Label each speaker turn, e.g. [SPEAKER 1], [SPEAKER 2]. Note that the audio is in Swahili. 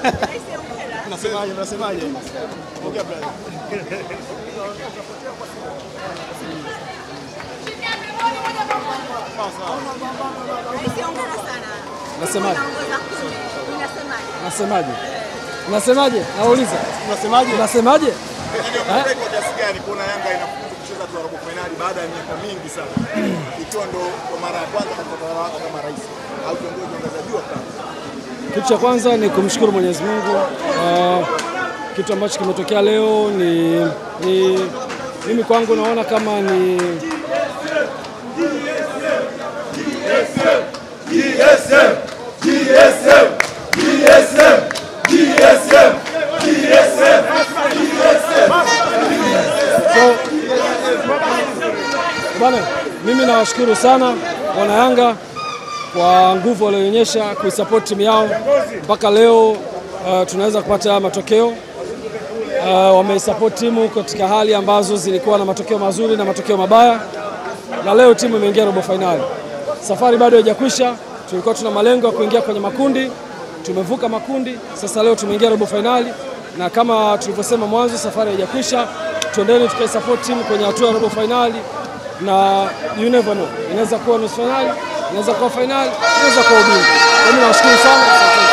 [SPEAKER 1] Unasemaje? Unasemaje? Ongea brother.
[SPEAKER 2] Nasemaje? Nasemaje? Nasemaje? Nauliza.
[SPEAKER 1] Unasemaje?
[SPEAKER 2] Nasemaje?
[SPEAKER 1] Kwa kiasi gani kuona Yanga inafuzu kucheza tu robo finali baada ya miaka mingi sana, ikiwa ndo kwa mara ya kwanza katika utawala wako kama rais au kiongozi wa ngazi ya juu wa klabu?
[SPEAKER 2] Kitu cha kwanza ni kumshukuru Mwenyezi Mungu. Uh, kitu ambacho kimetokea leo ni, ni mimi kwangu naona kama ni So, bwana, mimi nawashukuru sana wana Yanga kwa nguvu walioonyesha kuisupport timu yao mpaka leo. Uh, tunaweza kupata haya matokeo uh, wameisupport timu katika hali ambazo zilikuwa na matokeo mazuri na matokeo mabaya, na leo timu imeingia robo fainali. Safari bado haijakwisha, tulikuwa tuna malengo ya kuingia kwenye makundi, tumevuka makundi, sasa leo tumeingia robo fainali, na kama tulivyosema mwanzo, safari haijakwisha. Tuendeni tukaisupport timu kwenye hatua ya robo fainali, na you never know, inaweza kuwa nusu fainali, inaweza kuwa fainali, inaweza kuwa ubingwa. Mimi nawashukuru sana.